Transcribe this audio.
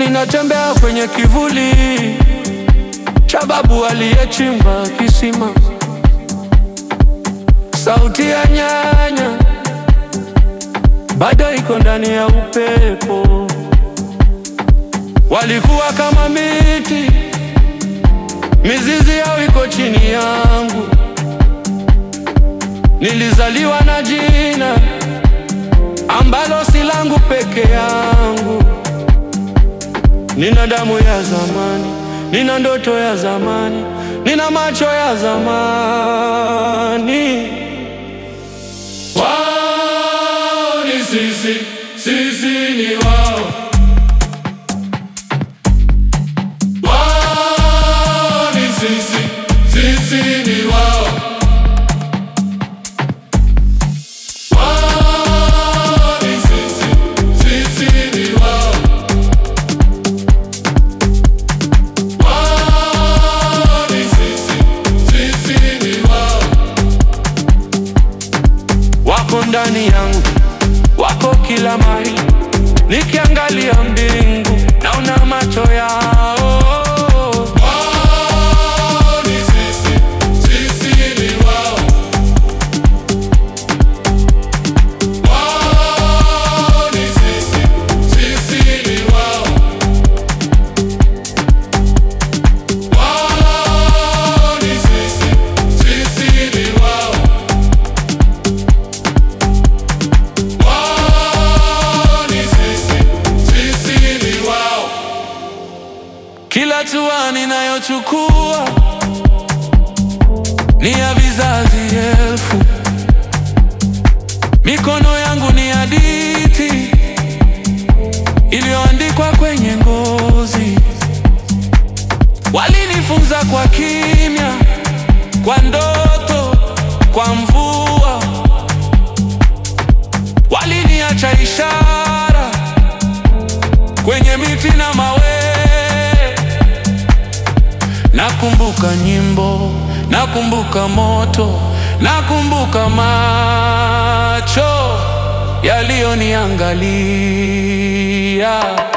ninatembea kwenye kivuli cha babu aliyechimba kisima. Sauti ya nyanya bado iko ndani ya upepo. Walikuwa kama miti, mizizi yao iko chini yangu. Nilizaliwa na jina ambalo si langu peke yangu. Nina damu ya zamani, nina ndoto ya zamani, nina macho ya zamani. Wao ni sisi, sisi ni wao. Wao ni sisi, sisi ni wao. Wao ni sisi, sisi ni wao. Wao ni sisi, sisi ni wao. Wako ndani yangu, wako kila mahali. Nikiangalia mbingu, naona macho yao. Wao ni sisi, sisi ni wao. Wao ni sisi, sisi ni wao. Wao ni sisi, sisi ni wao. Wao ni sisi, sisi ni wao. Kila hatua ninayochukua ni ya vizazi elfu. Mikono yangu ni hadithi iliyoandikwa kwenye ngozi. Walinifunza kwa kimya, kwa ndoto, kwa mvua. Waliniacha ishara kwenye miti na mawe. Nakumbuka nyimbo, nakumbuka moto, nakumbuka macho yaliyoniangalia.